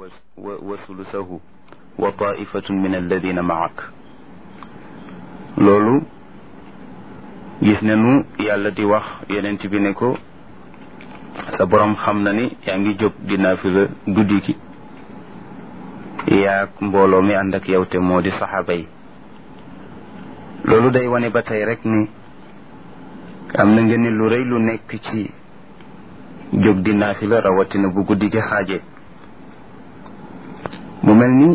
wa sulusahu wa taifatun min alladina maak loolu gis nañu yàlla di wax yonent bi ne ko sa borom xam na ni yaa ngi jóg di naafila guddi gi yaag mbooloo mi ànd ak yow te moo di saxaaba yi loolu day wane ba tey rek ni am na ngeen lu rëy lu nekk ci jóg di naafila rawatina bu guddi gi xaaje mu mel ni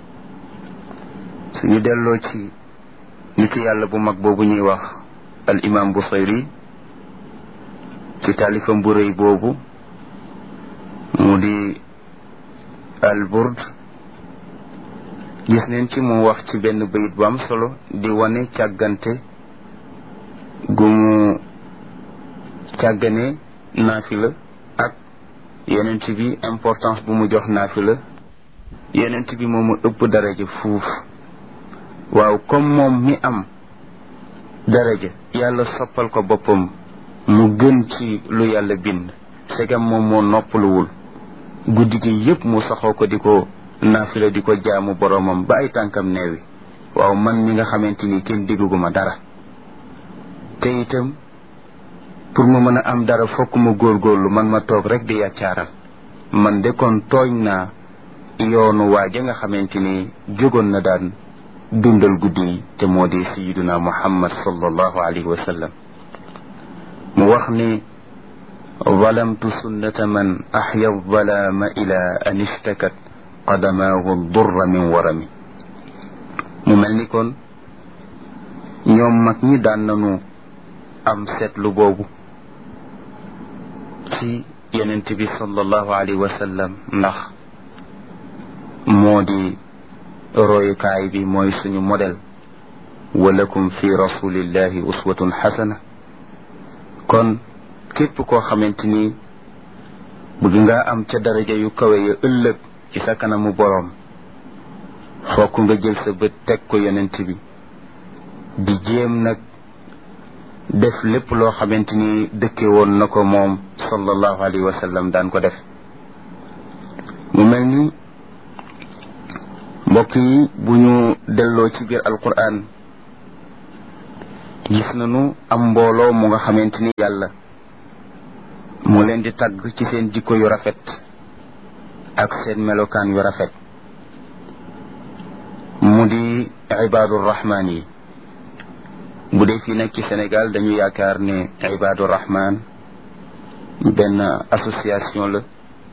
suñu delloo ci nit yàlla bu mag boobu ñuy wax al imam Busayri ci taalifam bu rëy boobu mu di al burd gis neen ci mu wax ci benn bayit bu am solo di wane càggante gu mu càggane naafila ak yonent bi importance bu mu jox naafila yonent bi moomu ëpp daraja fuuf waaw comme moom mi am daraja yàlla soppal ko boppam mu gën ci lu yàlla bind segam moom moo noppaluwul guddi gi yépp mu saxoo ko di ko naafila di ko jaamu boromam ba ay tànkam neewi waaw man mi nga xamante ni kenn digguma dara te itam pour ma mën a am dara fokk ma góorgóorlu man ma toog rek di yàccaaral man de kon tooñ naa yoonu waaja nga xamante ni jógoon na daan dundal guddi yi te moo di sayiduna muhammad sallallahu alayhi wa sallam mu wax ni zalamtu sunnata man axya zalaama ila an ishtakat qadamaahu durra min warami mu mel ni kon ñoom mag ñi daan nañu am seetlu boobu ci yonent bi sallallahu alayhi wa sallam ndax moo di royukaay bi mooy suñu modèle walakum fi rasulillahi uswatun xasana kon képp koo xamante ni bëgg nga am ca daraja yu kawe ya ëllëg ci sa kanamu boroom fokk nga jël sa bët teg ko yonent bi di jéem nag def lépp loo xamante ni dëkke woon na ko moom sallallahu alayhi wa sallam daan ko def mu mel ni mbokk yi bu ñu delloo ci biir alquran gis nañu am mbooloo mu nga xamante ni yàlla mu leen di tagg ci seen jikko yu rafet ak seen melokaan yu rafet mu di ibaadu rahmaan yi bu dee fii nag ci Sénégal dañu yaakaar ne ibaadu rahmaan benn association la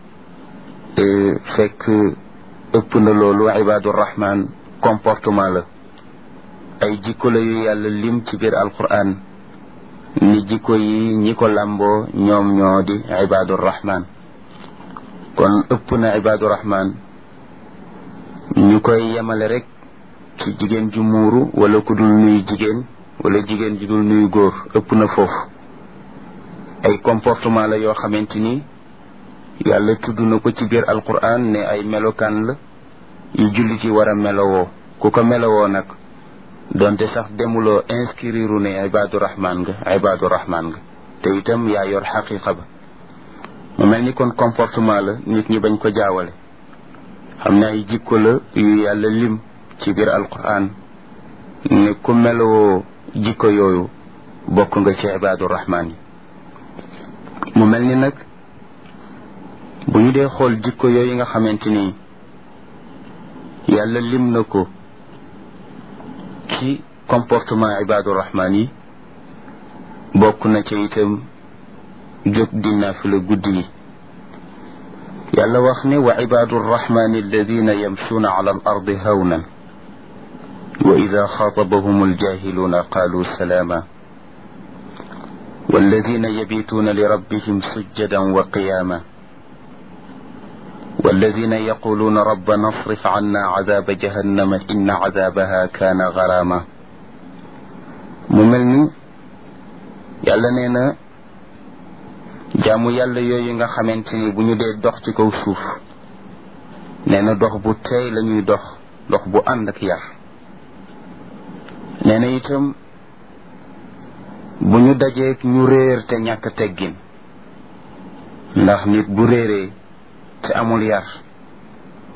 fekk ëpp na loolu ibaadu rahmaan comportement la ay jikko la yu yàlla lim ci biir alquran ni jikko yi ñi ko làmboo ñoom ñoo di ibaadu rahmaan kon ëpp na ibaadu rahmaan ñu koy yemale rek ci jigéen ju muuru wala ku dul nuyu jigéen wala jigéen ju dul nuyu góor ëpp na foofu ay comportement la yoo xamante ni yàlla tudd na ko ci biir alquran ne ay melokaan la yu jullit yi war a melowoo ku ko melowoo nag donte sax demuloo inscrire ne ibaadu rahmaan nga ibaadu rahmaan nga te itam yaa yor xaqiqa ba mu mel ni kon comportement la nit ñi bañ ko jaawale xam ne ay jikko la yu yàlla lim ci biir alquran ne ku melowoo jikko yooyu bokk nga ci ibaadu rahmaan yi mu mel ni nag bu ñu dee xool jikko yooyu nga xamante ni yàlla lim na ko ci comportement ibaadu rahmaan yi bokk na ca itam jóg di naafila guddi yi yàlla wax ne wa ibaadu rahmaan alladina yamsuuna ala al ardi hawnan wa ida xaatabahum aljahiluuna qaalu salaama والذين يبيتون لربهم سجدا وقياما والذين يقولون ربنا اصرف عنا عذاب جهنم إن عذابها كان غراما مملني yàlla nee na jaamu yàlla yooyu nga xamante ni bu ñu dee dox ci kaw suuf nee na dox bu teey la ñuy dox dox bu ànd ak yar nee na itam bu ñu dajeek ñu réer te ñàkk teggin ndax nit bu réeree te amul yar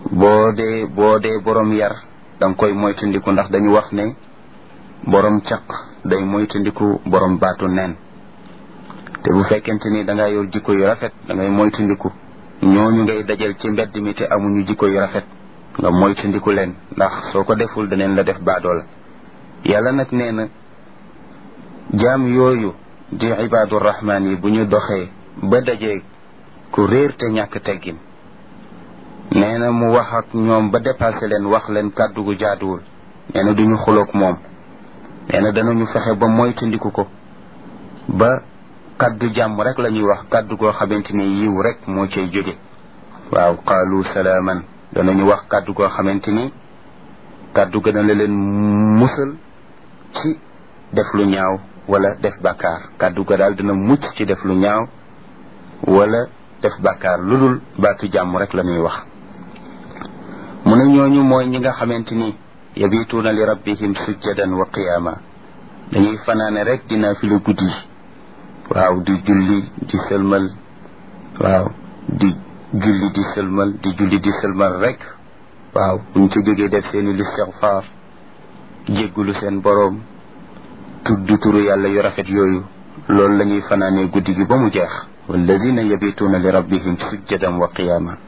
boo dee boo dee borom yar da nga koy moytandiku ndax dañu wax ne borom caq day moytandiku borom baatu nen te bu fekkente ni da nga yor jikko yu rafet da ngay moytandiku ñooñu ngay dajal ci mbedd mi te amuñu jikko yu rafet nga moytandiku leen ndax soo ko deful daneen la def baadoo la yàlla nag nee na jaam yooyu di ibaadu rahmaan yi bu ñu doxee ba dajee ku réer te ñàkk teggin nee na mu wax ak ñoom ba dépassé leen wax leen kàddu gu jaaduwul nee na duñu xuloog moom nee na danañu fexe ba moytandiku ko ba kàddu jàmm rek la ñuy wax kàddu goo xamante ni yiw rek moo cay jóge waaw qaalu salaaman danañu wax kàddu goo xamante ni kàddu gën a la leen musal ci def lu ñaaw wala def bàkkaar kàddu ga daal dina mucc ci def lu ñaaw wala def bàkkaar lu dul baatu jàmm rek la ñuy wax mu ne ñooñu mooy ñi nga xamante ni yabituuna li rabbihim sujjadan wa qiyaama dañuy fanaane rek dina fi lu guddi waaw di julli di sëlmal waaw di julli di sëlmal di julli di sëlmal rek waaw buñ ci jógee def seeni listigfaar jéggulu seen boroom tudd turu yàlla yu rafet yooyu loolu la ñuy fanaanee guddi gi ba mu jeex walladina yabituuna li rabbihim sujjadan wa qiyaama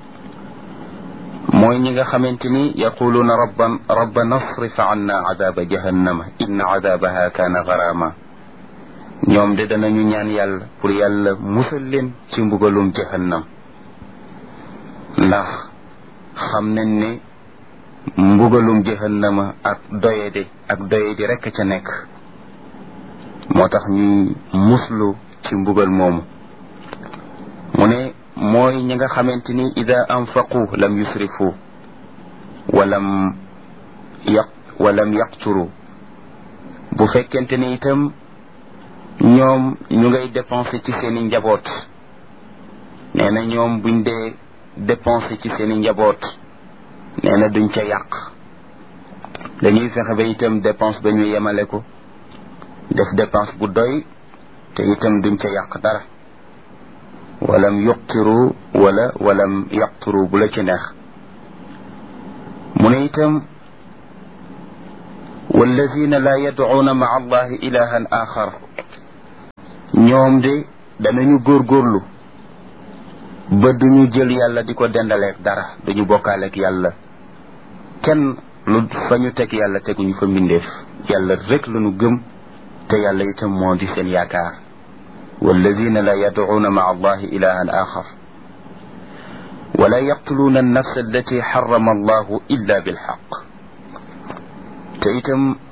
mooy ñi nga xamante ni yaquluuna rabban rabbana asrif anna adaaba jahannama inna adaabaha kaana garaama ñoom de danañu ñaan yàlla pour yàlla musal leen ci mbugalum jahannam ndax xam nañ ne mbugalum jahannama ak doyede ak doyedi rekk ca nekk moo tax ñuy muslu ci mbugal moomu mu ne mooy ñi nga xamante ni ida anfaqu lam yusrifu walam yaq walam yaqturu bu fekkente ni itam ñoom ñu ngay dépenser ci seeni njaboot nee na ñoom buñ dee dépenser ci seeni njaboot nee na duñ ca yàq dañuy fexe ba itam dépense ba ñu yemale ko def dépense bu doy te itam duñ ca yàq dara walam yuqtiru wala walam yaqturu bu la ci neex mu ne itam walladina la yadcuuna maa allahi ilahan axar ñoom de danañu góorgóorlu ba duñu jël yàlla di ko dendaleek dara duñu bokkaaleek yàlla kenn lu fa ñu teg yàlla teguñu fa mbindeef yàlla rek lañu gëm te yàlla itam moo di seen yaakaar walladina la yadcuuna maa allahi ilahan axar wala yaqtuluuna annafsa allati xarama allahu illa bilxaq te itam